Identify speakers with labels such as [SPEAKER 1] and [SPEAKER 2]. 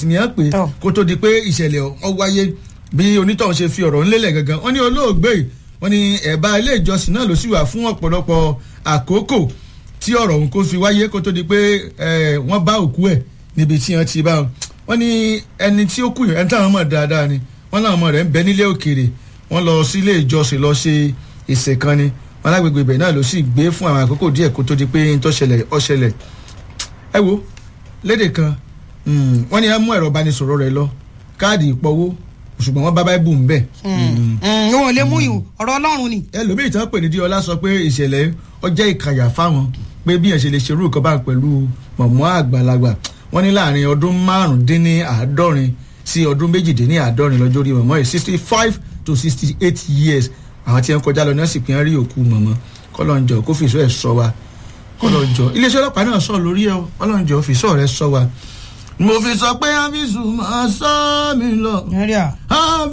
[SPEAKER 1] sport ni ẹ pé
[SPEAKER 2] Tọ́.
[SPEAKER 1] kó tó di pé ìṣẹ̀lẹ̀ ọ wáyé bí onítọ̀hún ṣe fi ọ̀rọ̀ ńlẹ̀lẹ̀ gangan wọ́n ní olóògbé yìí wọ́n ní ẹ̀bá ilé ìjọsìn náà ló sì wà fún ọ̀pọ̀lọpọ̀ àkókò tí ọ̀rọ̀ òun kó fi wáyé kó tó di pé ẹ̀, wọ́n bá òkú ẹ̀ níbi tí wọ́n ti bá wọn. wọ́n ní ẹni tí ó kù yẹn ẹni táwọn mọ̀ dáadáa ni wọ́n náà mọ̀ rẹ̀ ń bẹ nílé òkèèrè wọ́n lọ sí ilé ìjọsìn lọ ṣe ìsìn kan ni wọn lágbègbè ibẹ̀ náà ló sì gbé fún àwọn àkókò díẹ̀ kó tó di pé ń tó ṣẹlẹ̀ ó ṣẹlẹ̀ ẹ wo lédè kan mm, wọ́n ní á mú ẹ̀rọ ìbánisọ̀rọ̀ rẹ̀ lọ káàdì ìpọwó ṣùgbọ́n wọ́n bá báíbù ń bẹ̀.
[SPEAKER 2] wọn ò lè mú ìhùn ọ̀rọ̀ ọlọ́run ni.
[SPEAKER 1] ẹlòmíì tán pè ní díọlá sọ pé ìṣẹ̀lẹ̀ ọjọ́ ìkàyà fáwọn pé bí ẹ̀ ṣe lè ṣerú nǹkan bá pẹ̀lú mọ̀mọ́ àgbàlagbà wọ́n ní láàrin ọdún márùndínláàádọ́rin sí ọdún méjìdínláàádọ́rin lọ́jọ́ orí mọ̀mọ́ yìí sixty five to sixty eight years àwọn tí wọ́n kọjá lọ ní ọ̀sìn pín rí òkú mọ̀mọ́ kọ́lọ́njọ́ kó fìṣọ́ ẹ̀ sọ wa kọ́lọ́njọ́ iléeṣẹ́ ọlọ́pàá náà sọ lórí ẹ̀ o kọ́lọ́njọ́ fìṣọ́ rẹ̀ sọ wa mo fi sọ pé áfíìsù máa sọ mí lọ
[SPEAKER 2] Nàìjíríà.